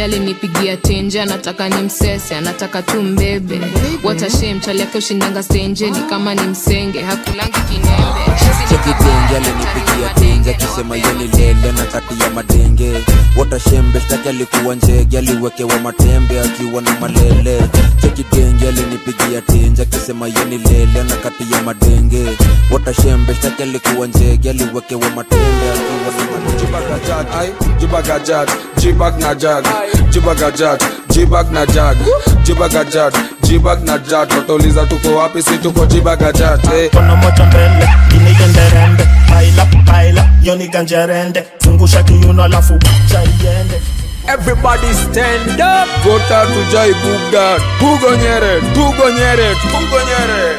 alinipigia tenje anataka ni msese anataka tu mbebe watashem chali yake ushindanga stenje ni kama ni msenge hakulangi kinembe chekitenge alinipigia tenje akisema yeni lele na kati ya madenge watashembe shtaki alikuwa njege aliwekewa matembe akiwa na malele chekitenge alinipigia tenje akisema yeni lele na kati ya madenge watashembe shtaki alikuwa njege aliwekewa matembe akiwa na malele Jibagajat, ay, jibagajat, jibag na jag, jibagajat, jibag na jag, jibagajat, jibag na jag. Watauliza tuko wapi? Si tuko jibagajat. Eh. Kono moja mbele, gine rende Baila, baila, yoni ganjerende Zungusha kiuno alafu cha iende Everybody stand up. Gota tujai buga, tugonyere, tugonyere, tugonyere.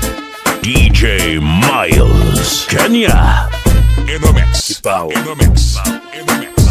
DJ Miles, Kenya. In the mix. In the mix. In the mix.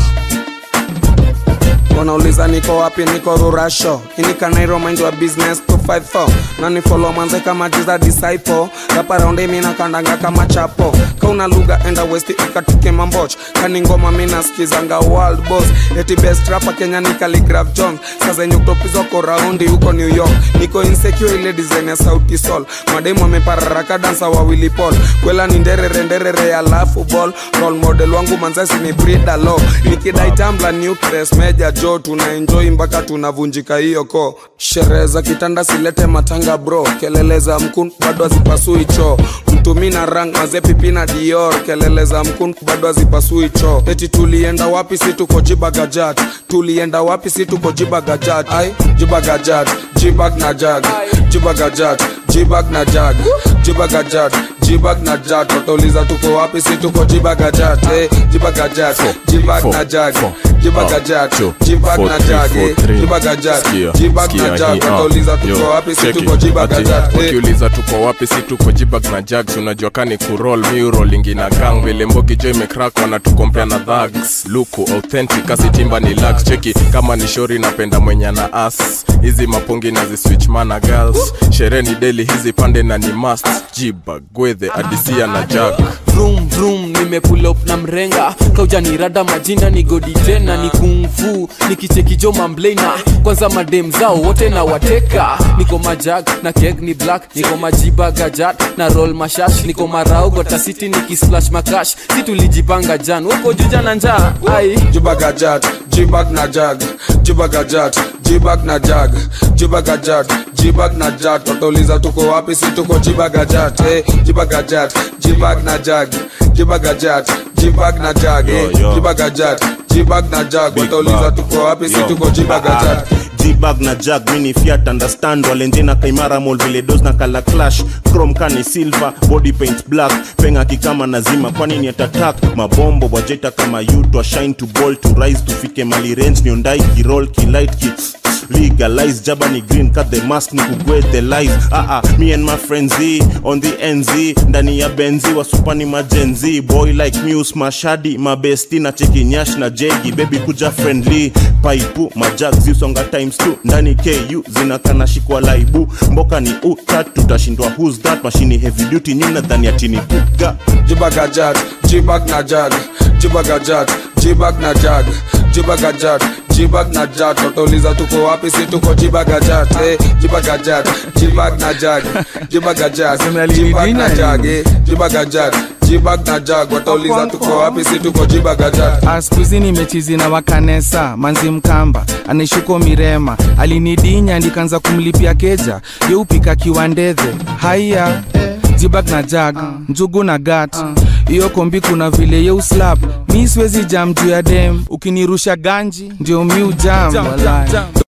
wanauliza niko wapi niko rurasho inikanairo mind wa business 254 na ni follow manze kama jiza disciple rapa raundi mina kandanga kama chapo kauna lugha enda west ikatike mamboch kani ngoma mina skizanga world boss eti best rapa kenya ni Khaligraph jones saa zenye kutopizwa raundi huko new york niko insecure ile design ya sauti sol mademu amepararaka dansa wawili pol kwela ni nderere nderere alafu ball role model wangu manzasi ni brida lo nikidai tambla nucleus meja jo tuna enjoy mpaka tunavunjika hiyo ko sherehe za kitanda silete matanga bro kelele za mkun bado hazipasui choo mtumi na rang maze pipi na dior kelele za mkun bado hazipasui choo eti tulienda wapi si tuko jibagajat tulienda wapi si tuko jibagajat ai jibagajat jibag na jag jibagajat jibag na jag jibagajat jibag na jag watauliza tuko wapi si tuko jibagajat eh, jibagajat jibag na jag jibagajat jibag na jag eh, jibagajat jibag na jag watauliza tuko wapi si tuko jibagajat eh. wakiuliza tuko wapi si tuko jibag na jags unajua kani kurol miurolingi na gang vile mbogi jo imekrak wanatukompea na dhags luku authentic asitimba ni lax cheki kama ni shori napenda mwenye na as hizi mapongi na ziswitch mana girls sherehe ni deli hizi pande na ni must jibag gwedhe adisia na jag vroom vroom nimepull up na mrenga kaujanirada majina ni godi tena ni kungfu nikichekijo mamblena kwanza madem zao wote na wateka niko majag na keg ni black niko majiba gajat na roll mashash niko marau gotasiti nikisplash makash si tulijipanga jan woko juja na njaa ai jibagajat jibag na jag jibagajat jibag na jag jibagajat jibag na jat watauliza tuko wapi si tuko jibagajat eh, jibagajat jibag na jag jibagajat jibag na jag eh, Yo, yo. jibagajat jibag na jag watauliza tuko wapi si tuko jibagajat jibag na jag mini fiat understand walenjena kaimara mol vile dos na kala clash chrome kani silver body paint black penga kikama nazima kwani ni atatak mabombo wajeta kama you to shine to ball to rise tufike mali range niondai kirol kilight ki legalize jaba ni green cut the mask ni kugwe the lies ah ah me and my friends Z, on the nz ndani ya benzi wasupani majenzi boy like muse mashadi mabesti na cheki nyash na jegi baby kuja friendly paipu majag zisonga times 2 ndani ku zinakana shikwa laibu mboka ni utat tutashindwa who's that mashini heavy duty nyina dhani atini kuga jibagajat jibag na jag jibagajat jibag na jag jibagajat jibag na jat watauliza tuko wapi si tuko jibagajat eh, jibagajat jibag na jag jibagajat jibag na jag eh, jibagajat jibag na jag watauliza tuko wapi si tuko jibagajat askuzi nimechizi na wakanesa manzi mkamba anaishuko mirema alinidinya ndikaanza kumlipia keja yeupika kiwandedhe haiya jibag na jag njugu na gat hiyo kombi kuna vile yeuslap mi siwezi jam juu ya dem ukinirusha ganji ndio miu jam walai.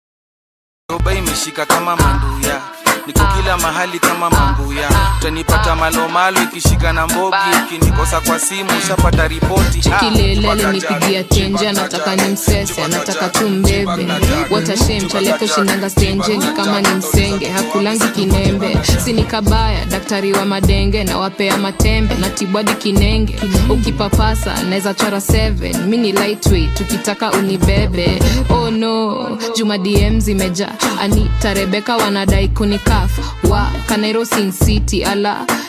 roba imeshika kama manduya niko kila mahali kama mambuya utanipata malomalo ikishika na mbogi ukinikosa kwa simu ushapata ripoti Ah, kilele mpaka alinipigia tenje anataka ni msese anataka tu mbebe watashem chaleke ushindanga stenje ni kama ni msenge hakulangi kinembe sini kabaya daktari wa madenge na wapea matembe na tibwadi kinenge ukipapasa naweza chora 7 mi ni lightweight tukitaka unibebe oh no juma dm zimeja anita rebeka wanadai kunikaf wa kanairo sin city ala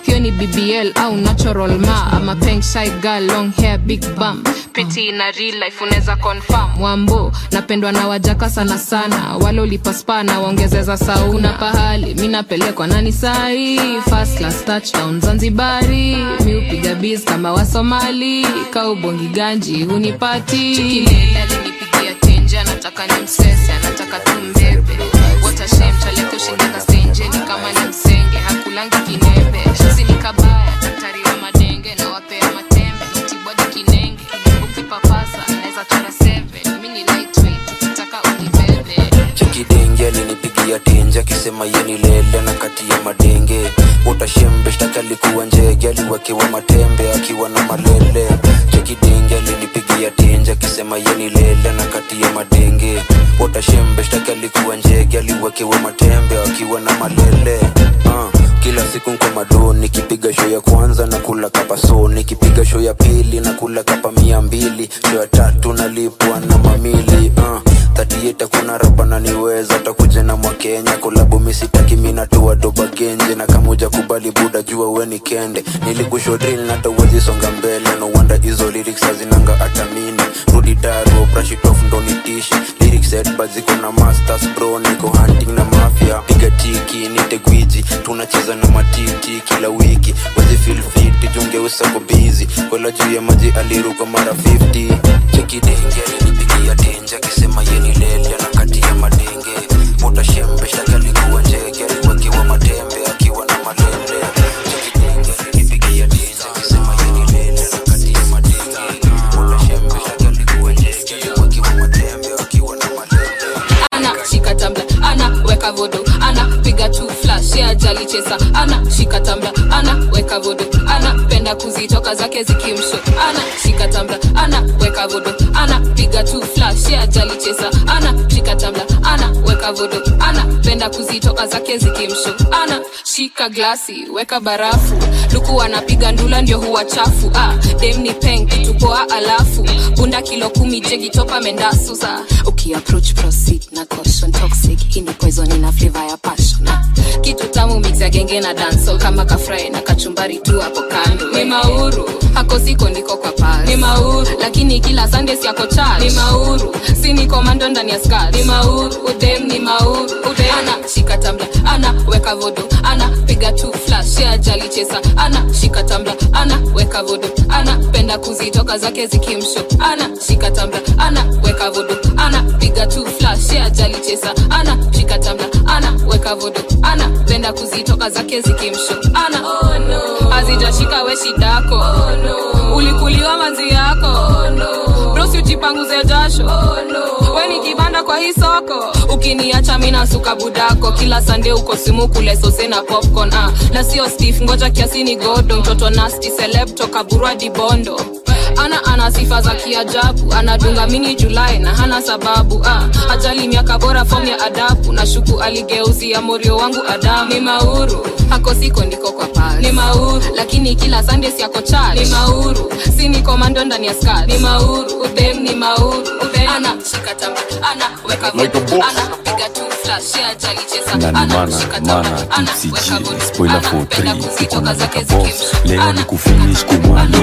hiyo ni bbl au natural ma ama peng shy girl long hair big bum piti na real life unaweza confirm wambo napendwa na wajaka sana sana wale ulipaspa na waongezeza sauna pahali mi napelekwa nani sahi first class touchdown zanzibari mi upiga biz kama wasomali kaubongi ganji hunipati Chikilele alinipigia tenje anataka ni msese anataka tumbebe watashem chaleke ushindaka stenjeni kama ni msenge hakulangi kinembe sini kabaya daktari wa madenge na wapea matembe mtibwadi kinenge kijibu kipapasa naweza chora 7 mi ni lightweight ukitaka unibebe chekidenge alinipigia tenje akisema yeni lele na kati ya madenge utashembe shtaki alikuwa njege aliwekewa matembe akiwa na malele chekidenge alinipigia tenje akisema yeni lele na kati ya madenge utashembe shtaki alikuwa njege aliwekewa matembe akiwa na malele uh kila siku nko mado nikipiga show ya kwanza na kula kapa so nikipiga show ya pili na kula kapa mia mbili show ya tatu nalipwa na mamili uh tatieta kuna rapa naniweza takuja na mwakenya kolabu misitaki minatua doba genje na kamuja kubali buda jua weni kende nilikusho drill na tawezi songa mbele no wonder hizo lyrics hazinanga hata mini rudi daro brush it off ndo nitishi lyrics headbuds ziko na masters bro niko hunting na mafia piga tiki nite gwiji tunacheza na matiti kila wiki wezi feel fit jungeusa ko busy kola juu ya maji aliruka mara 50 chekidenge alinipigia tenje akisema yeni lele na kati ya madenge utashembe shtaki alikuwa njege aliwekewa matembe akiwa na malele chekidenge alinipigia tenje akisema yeni lele na kati ya madenge utashembe shtaki alikuwa njege aliwekewa matembe akiwa na malele ana shika tambla ana weka vodo ana piga tu flash ya jali chesa ana shika tambla ana weka vodo ana penda kuzitoka zake zikimsho ana shika tambla ana weka vodo ana piga tu flash ya jali chesa ana shika tambla ana weka vodo ana penda kuzitoka zake zikimsho ana shika glasi weka barafu luku anapiga ndula ndio huwa chafu ah, dem ni peng kitu poa alafu bunda kilo kumi jegi topa mendasusa ukiapproach proceed na caution toxic hii ni poison ina flavor ya passion ah, kitu tamu mix ya genge na dancehall kama kafrai na kachumbari tu hapo kando ni mauru hako siko ndiko kwa pasi ni mauru lakini kila sunday si yako charge ni mauru si ni komando ndani ya skirt ni mauru udem ni mauru udem ana shika tambla ana weka vodo ana piga tu flash ya jali chesa ana shika tambla ana weka vodo ana penda kuzitoka zake zikimsho ana shika tambla ana weka vodo ana piga tu flash ya jali chesa ana shika tambla ana weka vodo ana penda kuzitoka zake zikimsho ana oh, no. azijashika we shidako oh, no. ulikuliwa manzi yako oh, no. brosi ujipanguze jasho oh, no. we ni kibanda kwa hii soko ukiniacha mina suka budako kila sande uko simu kule sose na popcorn ah. na sio stef ngoja kiasi ni godo mtoto nasti celeb toka burwa dibondo ana ana sifa za kiajabu anadunga mini julai na hana sababu ah. ajali miaka bora fom ya adabu na shuku aligeuzia morio wangu adamu ni mauru hako siko ndiko kwa pasi ni mauru lakini kila sunday siako church ni mauru si ni komando ndani ya skirt ni mauru udem ni mauru udem ana shika tamba ana weka Like a vodo boss. ana piga tu flash ya ajali chesa na ni ana mana shika tamba mana ana tipsy weka G vodo spoiler ana for penda 3 tuko kuzitoka na zake Laka boss zikimsho leo ni ana kufinish kumalo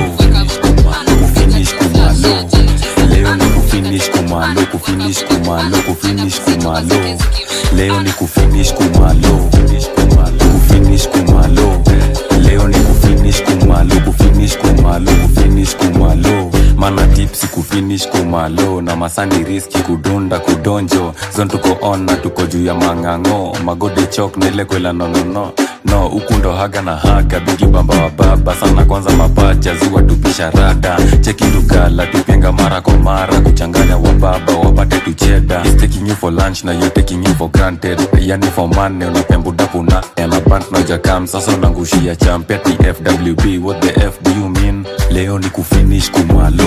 kufinish kumalo leo ni kufinish kumalo kufinish kumalo kufinish kumalo leo ni kufinish kumalo kufinish kumalo leo ni kufinish kumalo kufinish kumalo kufinish kumalo mana tipsi kufinish kumalo na masani riski kudunda kudonjo zon tuko on na tuko juu ya mang'ang'o magode chok nile kwela nonono no huku ndo haga na haga bigi bamba wa baba sana kwanza mapacha ziwa tupisha rada cheki tugala tupenga mara kwa mara kuchanganya wa baba wapate tucheda He's taking you for lunch na you taking you for granted yani for money unapembudapuna emabant nojakam sasa unangushia champia tfwb what the f do you mean leo ni kufinish kumalo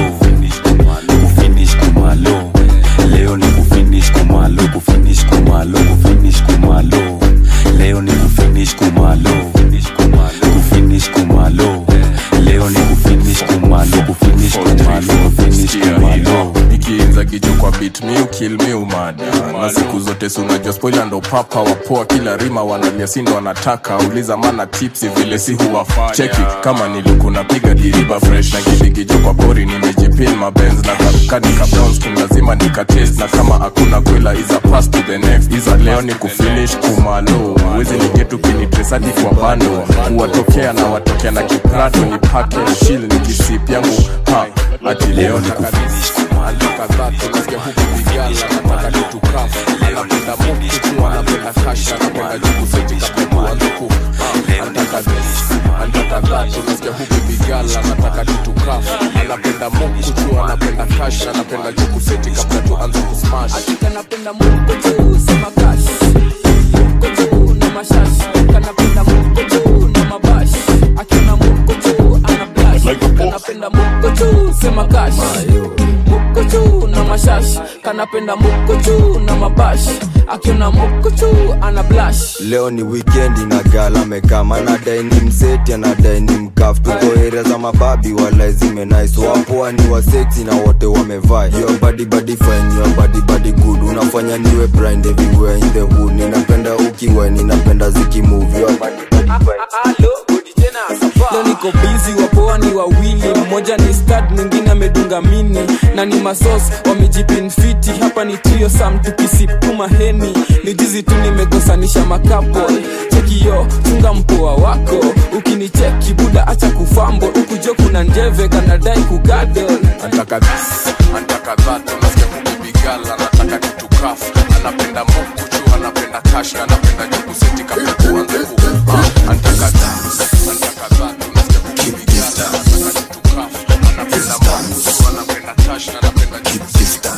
kufinish kumalo leo ni kufinish kumalo kufinish kumalo kufinish kumalo leo ni kufinish kumalo kufinish kumalo leo ni kufinish kumalo kufinish kumalo kufinish kumalo ikiinza nikidigijo kwa bit mi ukil mi umada na siku zote si unajua spoila ndo papa wapoa kila rima wanalia sindo wanataka uliza mana tipsi vile si huwafanya cheki kama nilikuna piga diriba fresh na kidigijo kwa pori nimejipin mabenz na kanikadika brownskin lazima nikatest na kama hakuna kwela iza pass to the next iza leo ni kufinish kumalo wezi nigetu kinitresadi kwa bando kuwatokea na watokea na kiprato ni pake shil ni kisip yangu ha ati leo takadis kadhaa tunasikia huku vijana nataka nitukafu anapenda muku tu anapenda kasha anapenda jukuseti kabla kuanza ku anataka anataka tunasikia huku vijana nataka nitukafu anapenda muku tu anapenda kasha anapenda jukuseti kabla tuanze kusmash kanapenda muko juu sema kash muko juu na mashash kanapenda muko juu na mabash akiona muko juu ana blash kanapenda muko juu sema kash muko juu na mashash kanapenda muko juu na mabash akiona muko juu ana blash leo ni wikendi na gala mekama nadai ni mseti anadai ni mkaf tuko area za mababi wala zime nice wapoa ni waseksi na wote wamevaa your body body fine your body body good unafanya niwe blind everywhere in the hood ninapenda ukiwa ninapenda zikimove your body leo niko bizi wapoa ni wawili mmoja ni stad mwingine amedunga mini na ni masos wamejipinfiti hapa ni trio sam tukisipuma heni ni jizi tu nimekosanisha makapo chekiyo chunga mpoa wako ukinicheki buda acha kufambo ukujo kuna njeve kanadai kugadol anataka this anataka that unasikia huku bigala anataka kitu kafu anapenda muku tu anapenda cash na anapenda jukuseti kabla tuanze ku Ah, anataka this anataka that unasikia huku bigala anataka kitu kafu anapenda muku tu anapenda cash na anapenda jukuseti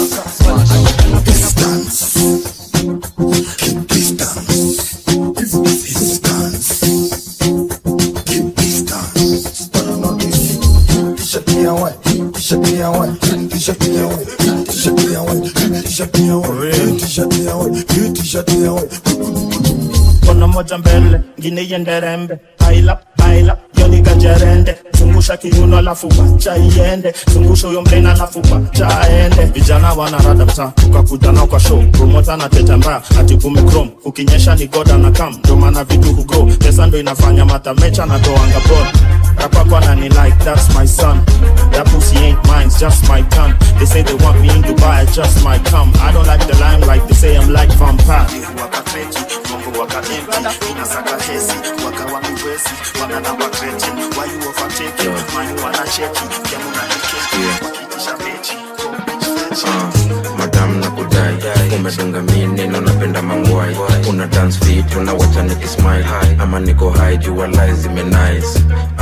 Kona moja mbele, ngine iende rembe Baila, baila, yoni ganjerende Zungusha kiuno alafu wacha iende Zungusha huyo mlena alafu wacha aende Vijana wanarada mtaa, ukakuja nao kwa show Promota na tete mbaya, ati kume chrome Ukinyesha ni goda na kam, ndo maana vitu hugrow Pesa ndo inafanya matamecha na toanga ball Rapa kwa nani like, that's my son That pussy ain't mine, it's just my tongue They say they want me in Dubai, I just might come I don't like the limelight, they say I'm like vampire Wakafeki, Mungu wakaemti Inasaka hesi, waka wamiwezi Wananamba kreti, why you overtaking Mani wanacheki, kemu na nikeki Wakitisha mechi, go bitch fetch madam na kudai umedunga mi neno napenda mangwai una dance fit unawacha nikismile ama niko high jua lies zime nice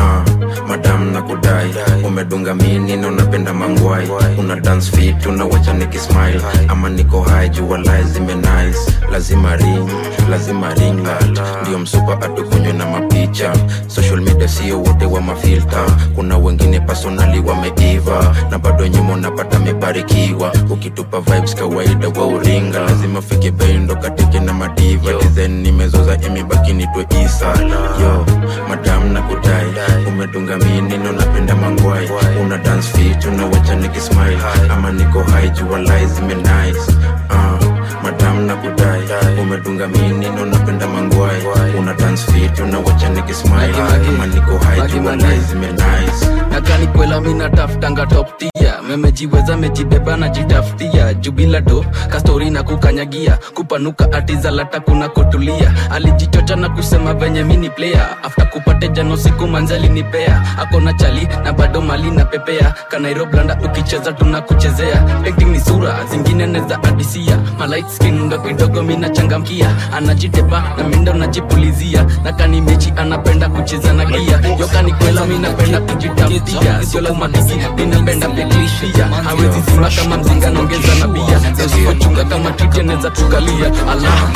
uh, madam na kudai umedunga mi neno napenda mangwai una dance fit unawacha nikismile ama niko high jua lies zime nice lazima ring lazima ring light ndio msupa atukunywe na mapicha social media sio wote wa mafilta kuna wengine personali wameiva na bado nyuma unapata mebarikiwa ukitupa vibes kawaida wa uringa lazima fike bendo katike na madiva design nimezoza imebaki nitwe isa yo madam na kudai umedunga minino napenda mangwai una dance fit unawacha nikismile ama niko high jua lies zime nice uh, madam na kudai umedunga minino napenda mangwai una dance fit unawacha nikismile ama niko high jua lies zime nice nakani kwela mina tafutanga toptia memejiweza mejibeba na jitafutia jubila do kastori na kukanyagia kupanuka atizalata kuna kotulia alijichocha na kusema venye mini player after kupate jano siku manzali nipea akona chali na bado mali na pepea kanairoblanda ukicheza tunakuchezea acting ni sura zingine neza adisia malight skin ndo kidogo mina changamkia anajitepa na mindo najipulizia na kani mechi anapenda kucheza na gia yokani kwela minapenda kujitafutia sio lazima tiki ninapenda peklishia hawezi zima kama mzinga naongeza na bia usipochunga kama titi anaweza tukalia allah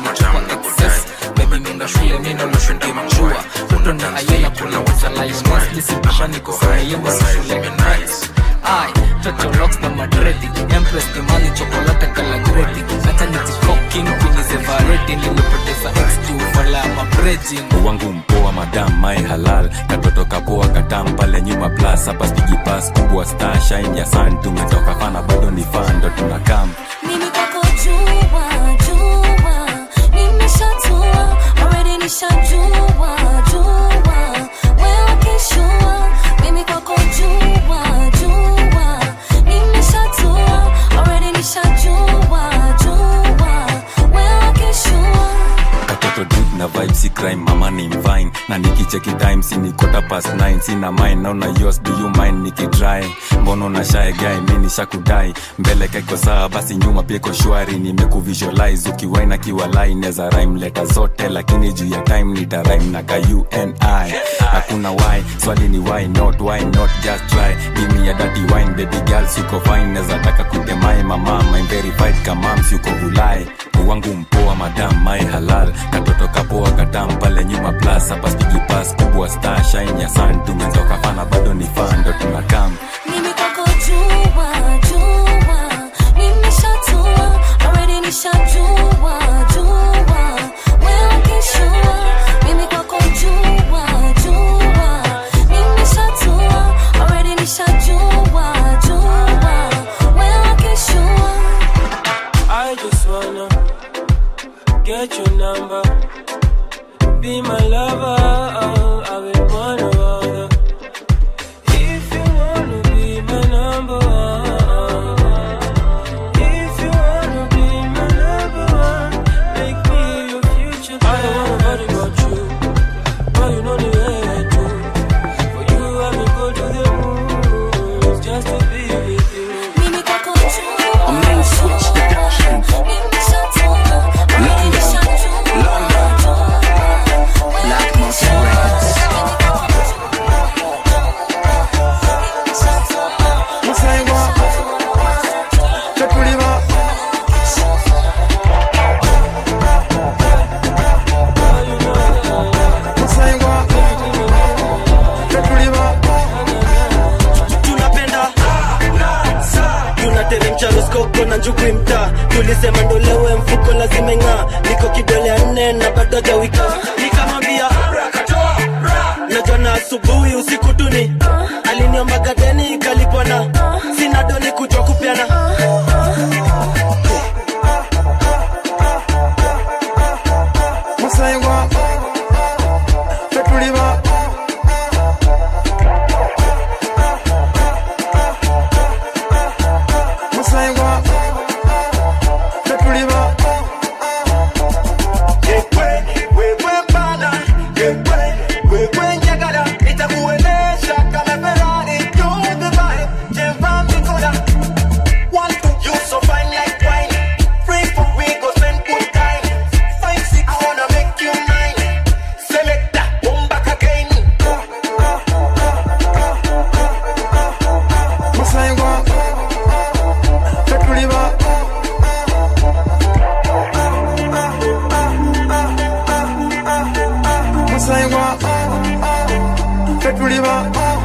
Baby nenda shule nenda unashundi machua Undo na ayela kuna wata life Mostly sipasha niko high Yenda si shule nice Ay, Toto rocks na madredi Empress ni mali chokolate kala gredi Hata niti fucking Queen is ever ready Nilipoteza X2 Fala ya mabredi regime wangu mpoa madam mai halal katoto kapoa katam pale nyuma plus hapa spigi pas kubwa star shine ya sun tumetoka fana bado ni fan ndo tunakam Mimi kwako jua, jua, nimeshatua, already nishajua, jua, wewe kishua. Mimi kwako jua, jua, nimeshatua, already nishajua, jua, wewe kishua. katoto dud na vibe si crime mama ni mvine na nikicheki time si ni quarter past 9 sina mine naona yours do you mind nikidry mbono na shy guy mi nishakudai mbele kaiko sawa basi nyuma pia iko shwari nimekuvisualize ukiwaina kiwalai neza rhyme leta zote lakini juu ya time nita rhyme na ka uni hakuna why swali ni why not why not just try give me a dirty wine baby girl siko fine neza taka kutemai mama my verified kamams yuko vulai wangu mpoa madam mai halal katoto kapoa katam pale nyuma plus hapa spigi pas kubwa star shine ya sun tumetoka fana bado ni fan ndo tunakam Mimi kwako jua, jua, nimeshatua, already nishajua, jua, wewe kishua. Mimi kwako jua, jua, nimeshatua, already nishajua, jua, wewe kishua. I just wanna get your number, be my lover. I've been one of other. If you wanna be my number one, if you wanna be my number one, make me your future. I don't want nobody but you, but you know the way I do. For you, I will go to the moon just to be with you. Mimi kwako jua, a main switch the nimeshatua, already nishajua, Black Muscle Records. Musengwa, Tetuliva. Musengwa, Tetuliva. tunapenda tunateremsha roskoko na njugwi mtaa tulisema ndolewe mfuko lazima ng'aa niko kidole ya nne na bado jawika nikamwambia najua na asubuhi usiku tuni aliniomba gadeni ikalipwana sina doni kujwa kupiana Musengwa, Tetuliva. Musengwa, Tetuliva. wewe bana wewe wewe njagala nitakuelesha kama Ferrari you're the vibe jeva mikola one two you so fine like wine free for we go spend good time five six I wanna make you mine select that come back again Musengwa, Tetuliva. Musengwa, Tetuliva.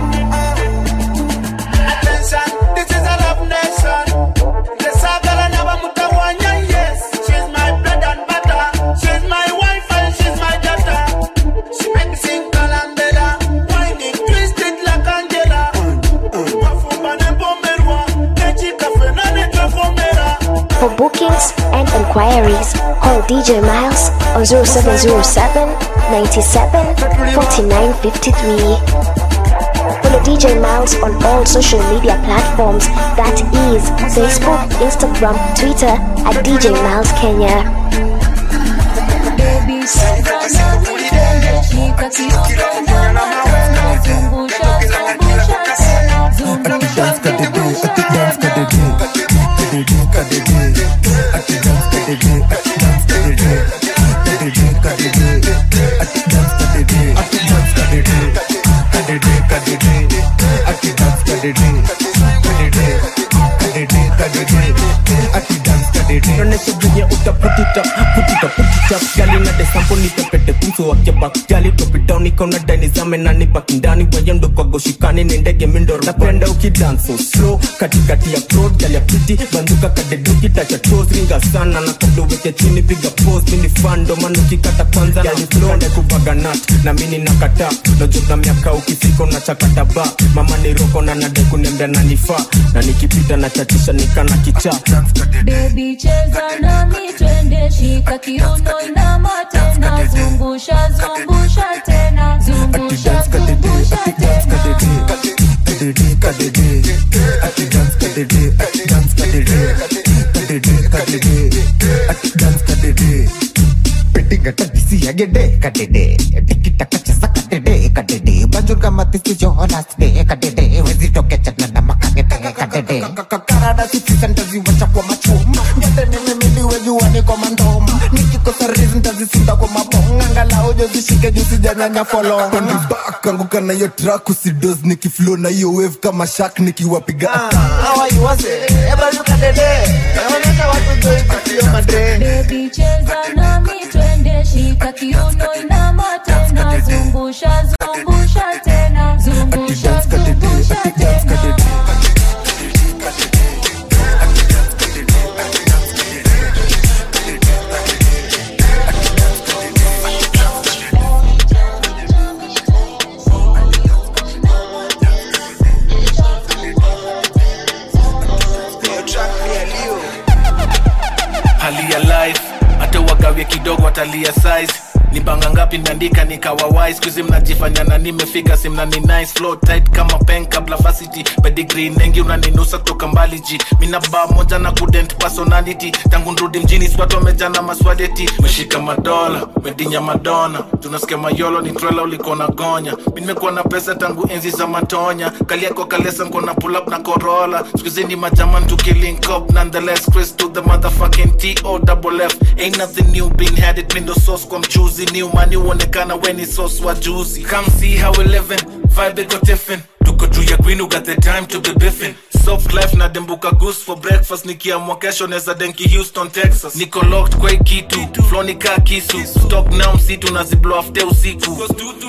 Attention, this is a love nation. The Sagala never mutawanya, yes. She's my bread and butter. She's my wife and she's my daughter. She make me sing Kalambela. Whining, twisted like Angela. Wafumba ne pomerwa. Nechi kafe na ne kafomera. For bookings and inquiries, call DJ Miles on 0707 97 49 53. Follow DJ Miles on all social media platforms that is Facebook, Instagram, Twitter at DJ Miles Kenya. Ati dance nonesha venye utaputita putita putita gali na desampo nipepete kumso wakeba gali topidown nikaona dani zame nani pakindani wayendo kwa goshikani ni ndege mindoro napenda ukidanso slow katikati ya prod gali ya piti banduka kadeduki tacha toes ringa sana na kabla uweke chini piga pose mini fando manu kikata kwanza gali flow nde kuvaga nut na mini nakata najota miaka ukifika na chakata ba mama ni roko na nade kunembea na nifaa na nikipita na chatisha nikana kichaa Baby cheza nami twende shika kiuno inama tena zungusha zungusha tena zungusha zungusha tena kanguka na hiyo track usidos nikiflow na hiyo wave kama shark nikiwapiga Baby cheza nami twende shika kiuno inama tena zungusha zungusha tena zungusha zungusha tena hali ya life hata wagawie kidogo watalia size ni banga ngapi naandika nikawa wise kuzi mnajifanya na nimefika simnani nice flow tight kama pen kabla facity pedigree nengi unaninusa kutoka mbali ji mina baa moja na kudent personality tangu nrudi mjini swatu wamejana maswadeti meshika madola medinya madona tunasikia mayolo ni trela ulikuwa na gonya mi nimekuwa na pesa tangu enzi za matonya kaliako kalesa nko na pull up na corolla skuzi ni majaman tukilink up nonetheless chris to the motherfucking t o double f ain't nothing new been had it mindo sauce kwa mchuzi new money uonekana weni sauce wa juzi come see how we living vibe iko tiffin tuko juu ya green got the time to be biffin soft life na dembuka goose for breakfast nikiamwa kesho neza denki houston texas niko locked kwa hii kitu flow ni kaa kisu stock now msitu naziblow afte usiku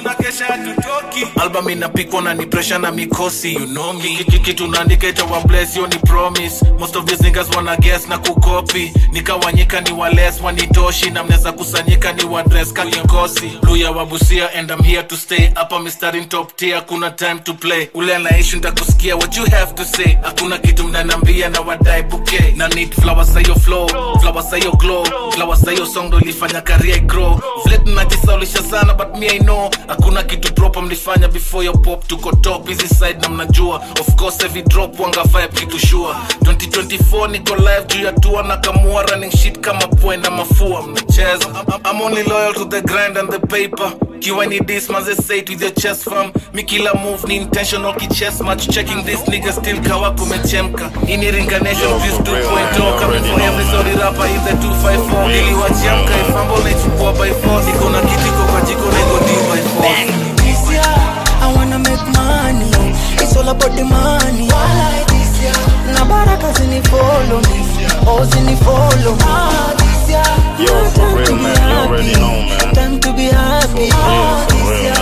album inapikwa na ni pressure na mikosi you know me Hiki kitu naandika itawa bless yo ni promise most of these niggas wanna guess na kukopi nikawanyika ni wales wanitoshi na mnaweza kusanyika ni wadress kakikosi luya wabusia and I'm here to stay hapa mistari top tier kuna time to play ule anaishi ntakusikia what you have to say hakuna kitu mnanambia na wadai buke na need flowers za hiyo flow flowers za hiyo glow flowers za hiyo song ndo ilifanya career grow vile tunajisaulisha sana but me I know hakuna kitu proper mlifanya before your pop tuko top hizi side na mnajua of course every drop wanga vibe kitu sure 2024 niko live juu ya tour na kamua running shit kama point na mafua mnacheza I'm- I'm only loyal to the grind and the paper kiwa ni this maze say it with your chest fam mi kila move ni intentional ki chess match checking this nigga still kawa kumechemka ini ringanation views 2.0 coming for every sorry rapper in the 254 niliwachiamka ifambo naichukua by force iko na kitiko kwa jiko na iko deal by force This year, I wanna make money. It's all about the money. Na baraka zini follow me. Oh, zini follow me. Ah, this year, Yo, for real, man. You already know, man. time to be happy. Oh, For this real, year,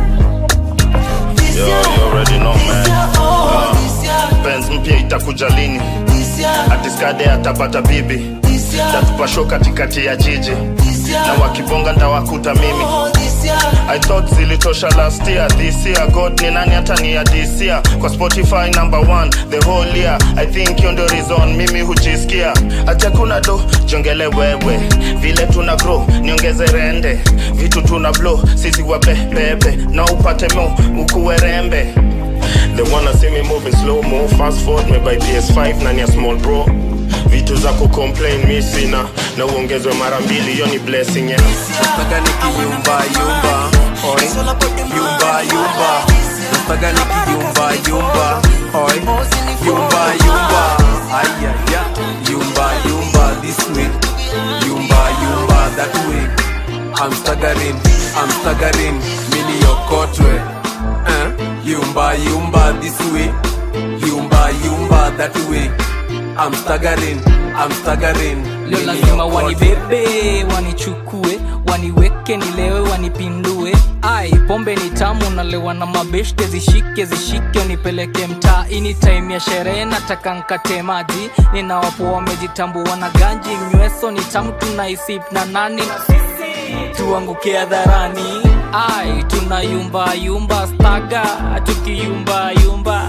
man. Yo, you already know, man. oh, this year, Benz mpya itakuja lini this year, atiskade atapata bibi this year, tatupa show katikati ya jiji this year, na wakibonga ndawakuta mimi oh, this year. I thought zilitosha last year this year god ni nani hata ni ya this year kwa spotify number one the whole year i think hiyo ndio reason mimi hujisikia acha kuna do jongele wewe vile tuna grow niongeze rende vitu tuna blow sisi wabebebe na upate mo ukuwe rembe They wanna see me moving slow mo fast forward me by PS5 nani ya small bro vitu za kucomplain mi sina na uongezwe mara mbili hiyo ni blessing yeah. nataka nikiyumba yumba oi yumba yumba nataka nikiyumba yumba oi yumba yumba ayaya yumba yumba this way yumba yumba that way I'm staggering I'm staggering mini yokotwe eh? yumba yumba this way yumba yumba that way I'm staggering, I'm staggering. leo Mimi lazima okote. wanibebe wanichukue waniweke nilewe wanipindue ai pombe ni tamu nalewa na mabeshte zishike zishike nipeleke mtaa ini time ya sherehe nataka nkate maji ninawapo wamejitambua na ganji mnyweso ni tamu tunaisip na nani na sisi tuanguke hadharani ai tunayumbayumba staga tukiyumbayumba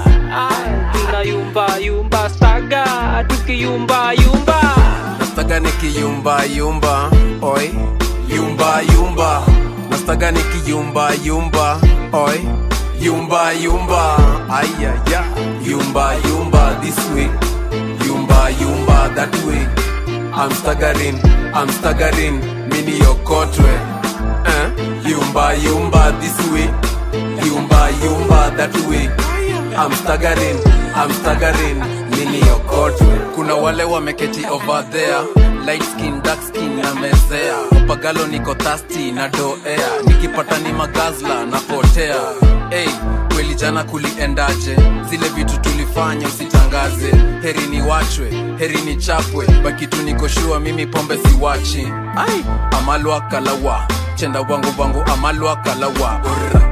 ai tunayumbayumba staga tukiyumbayumba nastaga nikiyumba yumba oi yumba yumba nastaga nikiyumba yumba oi yumba yumba ayaya yumba yumba this way yumba yumba that way i'm staggering i'm staggering mini yokotwe eh? yumba yumba this way yumba yumba that way i'm staggering i'm staggering mini yokotwe kuna wale wameketi over there light skin dark skin na mezea pagalo niko thasti na doea nikipata ni magazla napotea hey, kweli jana kuliendaje zile vitu tulifanya usitangaze heri ni wachwe heri ni chapwe bakitu nikoshua mimi pombe siwachi ai amalwa kalawa chenda wangu wangu amalwa kalawa Urra.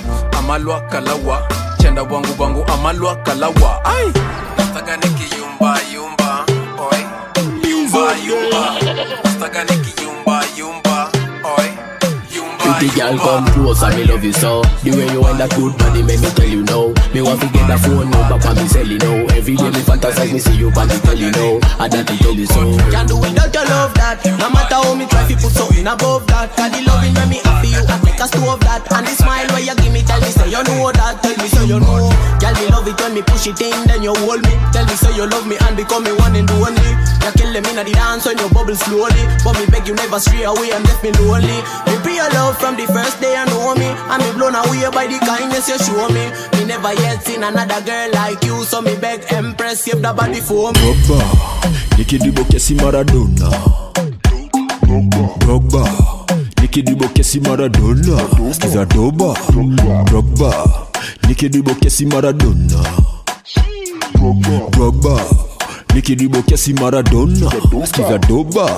amalwa kalawa chenda wangu wangu amalwa kalawa ai nataka nikiyumba yumba oi yumba yumba nataka nikiyumba yumba oi yumba Pretty girl, come close, I me love you so. The way you want that good body, make me tell you no. Me want to get the phone number, pa me sell you know. Every day me fantasize, me see you, pa me tell you no. I that to tell you so. Can't do without your love that No matter how me try to put something above that Cause the loving when me happy you I take a stove that And the smile where you give me tell me say you know that Tell me say you know Girl me love it when me push it in then you hold me Tell me say you love me and become me one and only You kill them in the dance when you bubble slowly But me beg you never stray away and left me lonely Me be your love from the first day you know me And me blown away by the kindness you show me Me never yet seen another girl like you So me beg Empress save the body for me Drogba nikidibo kesi Maradona Drogba nikidibo kesi Maradona Skiza doba Drogba nikidibo kesi Maradona Drogba nikidibo kesi Maradona Skiza doba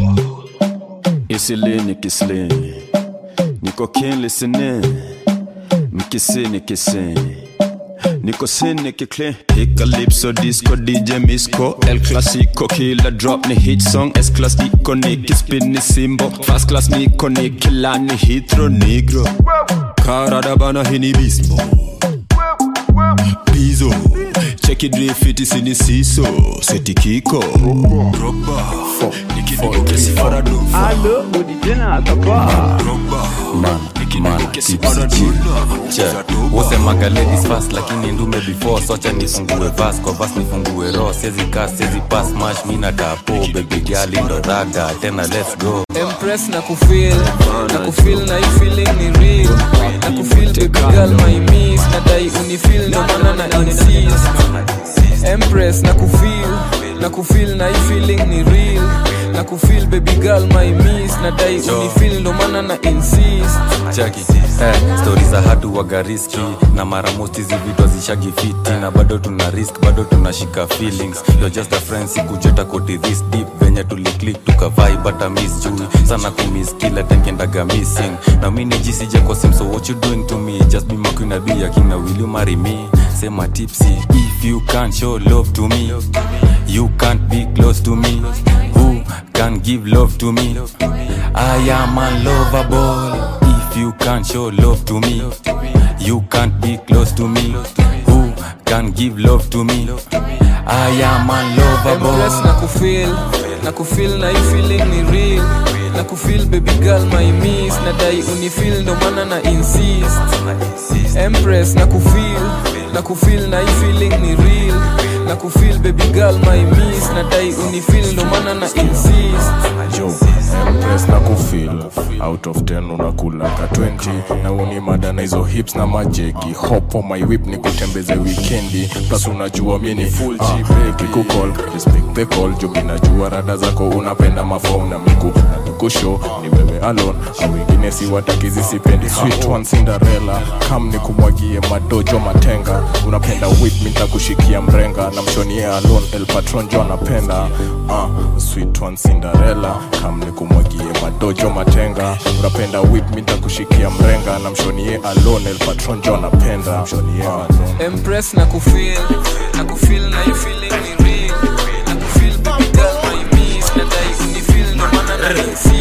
Isili nikisli Niko kin listening Mikisi nikisi Niko sin nikikli Hika lipso disco DJ Misco El Clasico kila drop ni hit song S class niko nikispin ni simbo Fast class niko nikila ni hitro negro Karadabana hini bismo Bizo Cheki drifiti sini siso Seti kiko Drogba nikidibo kesi Maradona Allo, udijena atapa. Man, man, tipsy wasemaga ladies fast lakini ndume before socha nifungue vas kwa vas nifungue ro siezi kas siezi pas mash mina tapo baby girl ndo raga tena let's go Empress na kufeel na kufeel na hii feeling ni real na kufeel baby girl my miss na dai unifeel ndo maana na insist Empress na kufeel na kufeel na hii feeling ni real na kufeel baby girl my miss na dai unifeel ndo maana na insist chaki eh, stori za hatu waga riski na mara most hizi vitu hazishagi fiti na bado tuna risk bado tunashika feelings You're just a friend sikujeta koti this deep venye tuliclik tukavai bata miss jui sana kumiss kila time kendaga missing na mi nijisija kwa sim so what you doing to me just be my queen I'll be your king now will you marry me sema tipsy if you can't show love to me you can't be close to me who can give love to me I am unlovable if you can't show love to me you can't be close to me who can give love to me I am unlovable Empress na kufeel na kufeel na hii feeling ni real na kufeel baby girl my miss na dai unifeel ndo maana na insist Empress na kufeel na kufeel na hii feeling ni real na kufeel baby girl my miss na dai unifeel ndo maana na insist jo empress na kufil out of 10 unakula ka 20 na uni mada na hizo hips na majegi hop on my whip ni kutembeze wikendi plus unajua mi ni full uh, kukol respect the call jo mi najua rada zako unapenda mafom na miku kusho ni wewe alone au wengine si watakizi sipendi sweet one cinderella kam ni kumwagie madojo matenga unapenda whip mi ntakushikia mrenga na mshonie alone el patron jo anapenda uh, sweet one cinderella kam ni kumwagie madojo matenga unapenda whip mi ntakushikia mrenga na mshonie alone el patron jo anapenda mshonie alone Empress na kufeel na kufeel na you feeling me real na kufeel baby girl my miss na dai kunifeel ndo maana na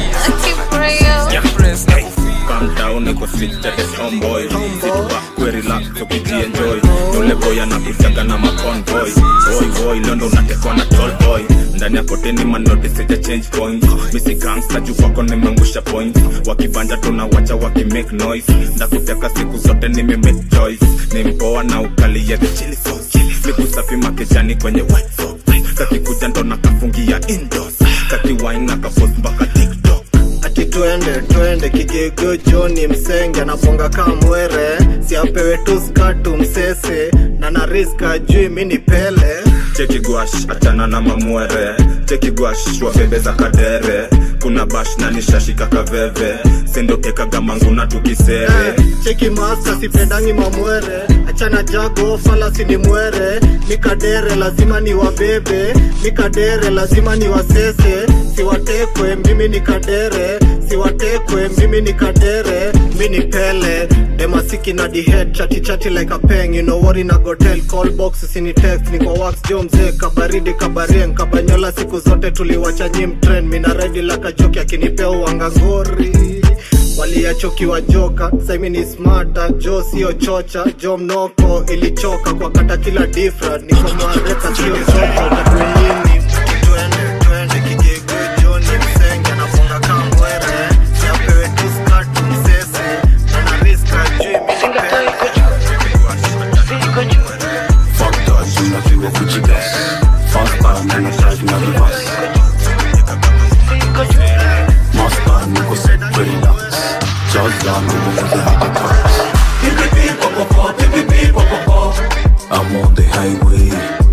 insist Empress na Calm down, niko fit at the homeboy Sit back, we relax, ukijienjoy Yule boy anakutaga na maconvoy Boy boy, londo unatekwa na tall boy ndani ya poteni manoti sija change coins misi gangsta juu kwako nimeangusha points wakibanja tunawacha wakimake noise ndakuteka siku zote nime make choice ni mpoa na ukali ya the chili sauce mikusafi makejani kwenye white sock kakikuja ndo nakafungia indoors kakiwine na kapost mpaka tiktok ati twende twende kigigo joni msenge anaponga kamwere siapewe tu skatu msese na nariska jui mini pele cheki gwash achana na mamwere cheki gwash wabebe za kadere kuna bash na nishashika kaveve sendokekaga manguna tukisere cheki masta sipendangi mamwere achana jago falasi ni mwere mikadere lazima ni wabebe mikadere lazima ni wasese siwatekwe mimi ni kadere siwatekwe mimi ni kadere mi ni pele demasiki na dihead chati chati like a peng you know what in a gotel call box sini text ni kwa wax jo mzee kabaridi kabarien kabanyola siku zote tuliwacha nyim trend mina redi laka joki akinipea uangangori waliachokiwa joka saimi ni smata jo sio chocha jo mnoko ilichoka kwa kata kila difra niko mareka sio choka tatuini twende twende kigigo joni msenge anafunga kamwere siapewe tu skatu msese na riska juu Fuck that, unajua kujigas Fast time, nina drive na reverse Master, niko set relax Just down, niko kuzi hata cars I'm on the highway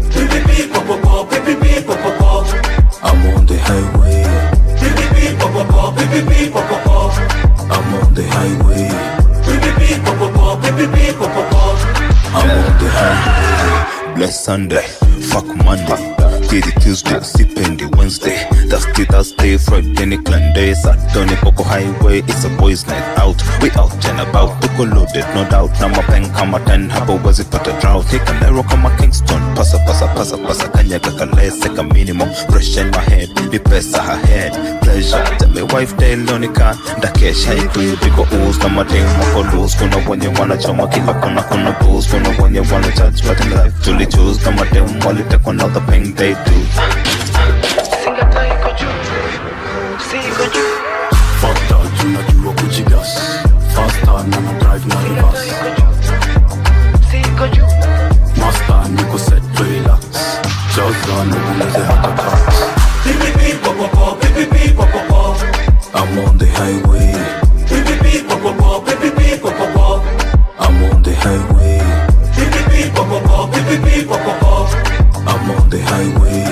I'm on the highway I'm on the highway I'm on the highway Bless Sunday, fuck Monday Kiri Tuesday, sipendi Wednesday Thursday, Thursday, Friday ni Sunday Saturday Poco Highway, it's a boys night out We out and about, tuko loaded no doubt Na mapeng kama 10, hapo wezi pata drought Hika Nairo kama Kingston Pasa, pasa, pasa, pasa Kanyaga kalese ka minimum Fresh in my head, ni pesa her head Pleasure, tell me wife day lonika Ndakesha ikui, biko ooze Kama ding wako loose Kuna wenye wanachoma kila kona kuna booze Kuna wenye wana judge but in life Tuli choose kama dem walitekwa na the pain they do Fuck that, unajua kujigas Faster na na drive na reverse Master niko set relax Just run upunguze hata cars I'm on the highway I'm on the highway I'm on the highway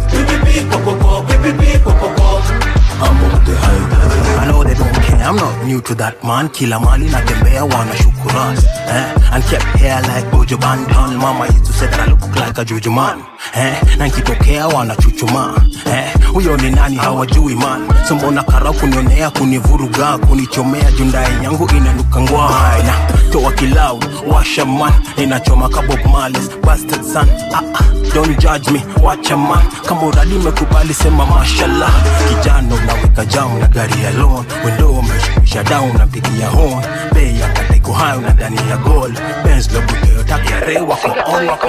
I'm on the highway I know they don't care, I'm not new to that man Kila mali natembea wana shukuran eh? And kept hair like Bojo Banton Mama used to say that I look like a Juju man eh? Na nkitokea wana chuchuma eh? Huyo ni nani hawajui man So mbona karau kunionea kunivuruga Kunichomea jundai yangu inanuka ngwai Na toa kilau washa man Inachoma kabob males bastard son ah, ah, Don't judge me, wacha man Kama uradi mekubali sema mashallah Kijana unaweka jam na gari ya loan Wendo umeshukisha down na mpigia horn Bei ya kateko hayo na ndani ya gold Benz lobuteo taki ya rewa kwa on wako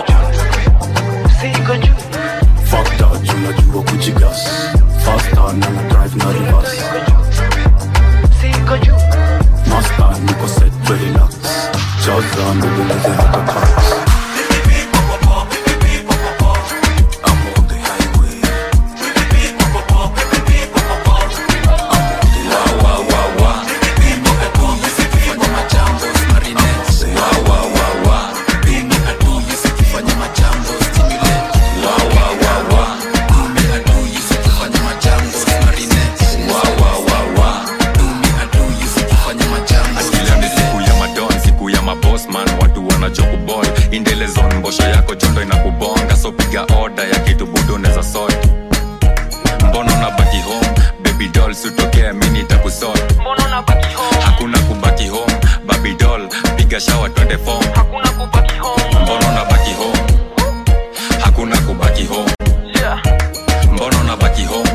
Fuck that, unajua kujigas Faster na na drive na reverse Master niko set relax Just run upunguze hata cars Wow, wow, wow. piga shawa twende fom hakuna kubaki home mbona unabaki home hakuna kubaki home mbona unabaki home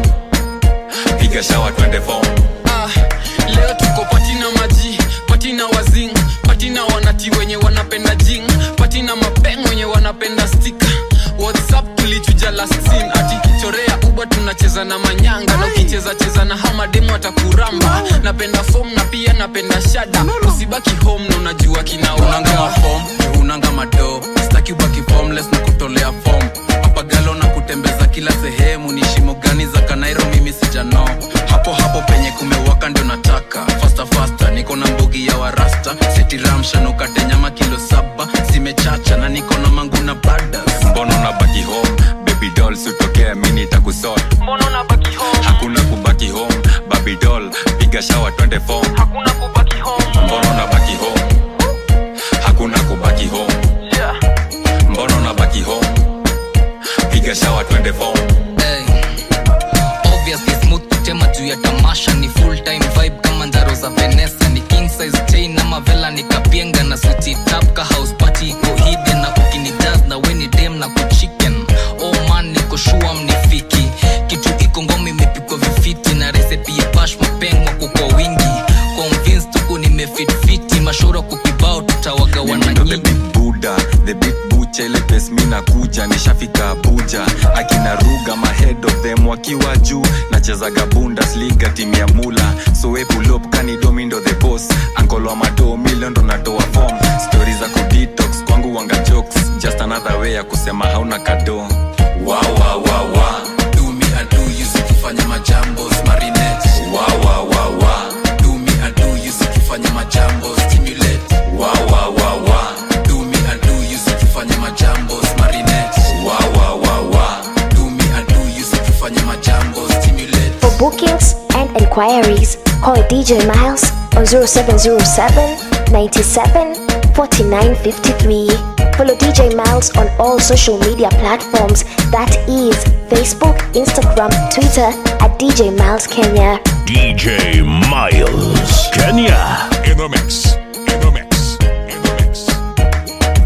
piga shawa twende fom ah, leo tuko patina maji patina wazing patina wanati wenye wanapenda jing patina mapeng wenye wanapenda stika whatsapp tulichuja last scene ati chorea uba tunacheza na manyanga na ukicheza cheza na hamademu atakuramba napenda fom na pia napenda shada usibaki home na unajua kinaunanga mafom unanga mado staki ubaki formless na kutolea fom papagalo na kutembeza kila sehemu ni shimo gani za kanairo mimi sijano hapo hapo penye kumewaka ndio nataka fasta fasta niko na mbogi ya warasta setiramshanukate nyama kilo saba zimechacha na niko na mangu na badas mbona unabaki home baby doll sitokea mini takusot mbona unabaki home hakuna kubaki home baby doll piga shawa twende fom hakuna kubaki home mbona unabaki home hakuna kubaki home mbona unabaki home piga shawa twende fom Hey. Obviously smooth kutema juu ya tamasha ni full time vibe kama njaro za Vanessa ni king size chain ama vela ni kapienga na suti tap ka house party iko hidden na ukini jazz na weni dem na kuchicken oh man niko shua mnifiki kitu iko ngoma imepikwa vifiti na recipe ya bash mapengwa kwa wingi convinced tuko nimefit fiti mashoro kukibao tutawagawana nyingi buda the big bucha ile pes mi nakuja nishafika abuja akina ruga mahead of them wakiwa juu nachezaga bundesliga timu ya mula soepulop kanidomindo the boss ankolo mado milion ndo natoa form stori za kudetox kwangu wanga jokes just another way ya kusema hauna kado wow, wow, wow, wow. do me I do you sikifanya majambo marinette Wow, wow, wow, wow. do me I do you sikifanya majambo stimulate Wow, wow, wow, wow. do me I do you sikifanya majambo marinette Wow, wow, wow, wow. do me I do you sikifanya majambo stimulate For bookings and inquiries, call DJ Miles on 0707 97 49 53. Follow DJ Miles on all social media platforms that is Facebook, Instagram, Twitter at DJ Miles Kenya. DJ Miles, Kenya. In the mix. In the mix. In the mix.